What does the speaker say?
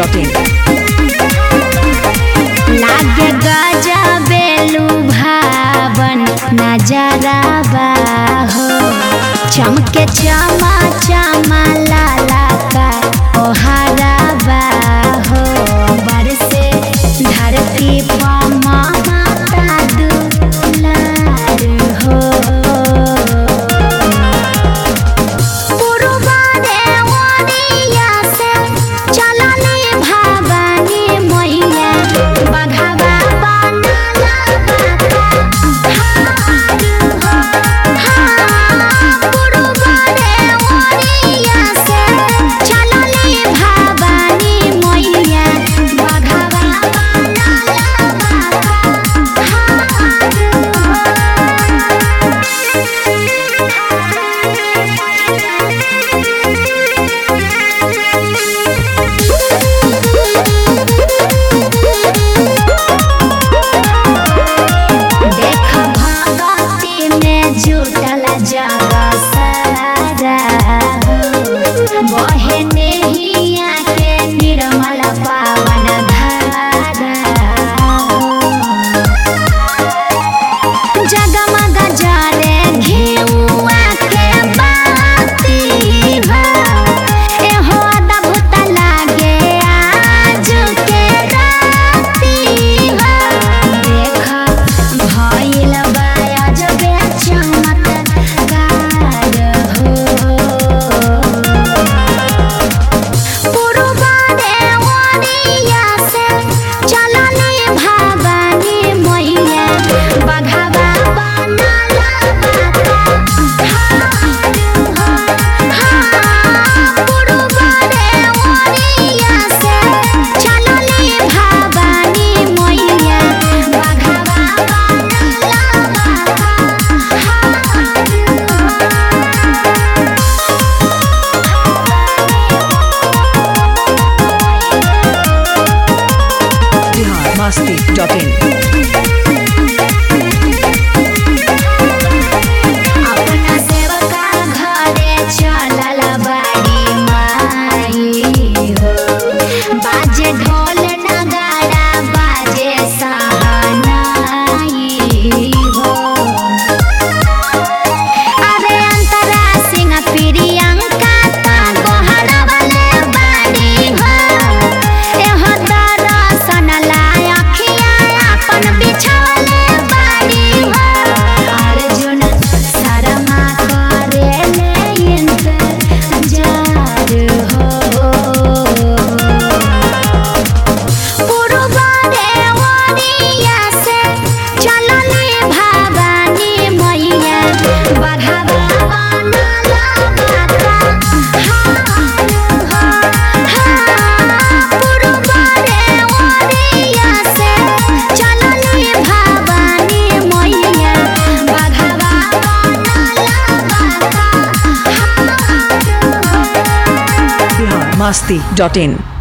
masti.in. लागे गजबेलू भावन नजारा हो चमके चमा चमा लाला का ओहारा हो बरसे धरती पमा माता दुलार हो पुरबारे ओरिया से चलनी भवानी मैया बघवा बनला बाका हार हो हाँ पुरबारे ओरिया से चलनी भवानी मैया बघवा बनला बाका देख भगती में जुटल जग सारा बहे नेहिया के निर्मल पावन धारा जगमग जरे घिउआ के बाती हो एहो अद्भुत लागे आज के राती हो देख भइल बा अजबे चमत्कार हो पुरबारे ओरिया से चलनी भवानी मैया बघवा बनला बाका हार हो हाँ पुरबारे ओरिया से चलनी भवानी मैया बघवा बनला बाका Bihar masti.in. अपना सेवका घरे चलल बाड़ी माई हो बाजे ढोल नगाड़ा बाजे सहनाई हो अरे अंतरा सिंह प्रियंका ता गोहरवले बाड़ी हो एहो दर्शन लाय अखिया अपन बिछावले बाड़ी हो अर्जुन शर्मा करेले इंतजार हो पुरबारे ओरिया से चलनी भवानी मैया बघवा बनला बाका हार हो हाँ पुरबारे ओरिया से चलनी भवानी मैया बघवा बनला बाका हार हो Bihar masti.in.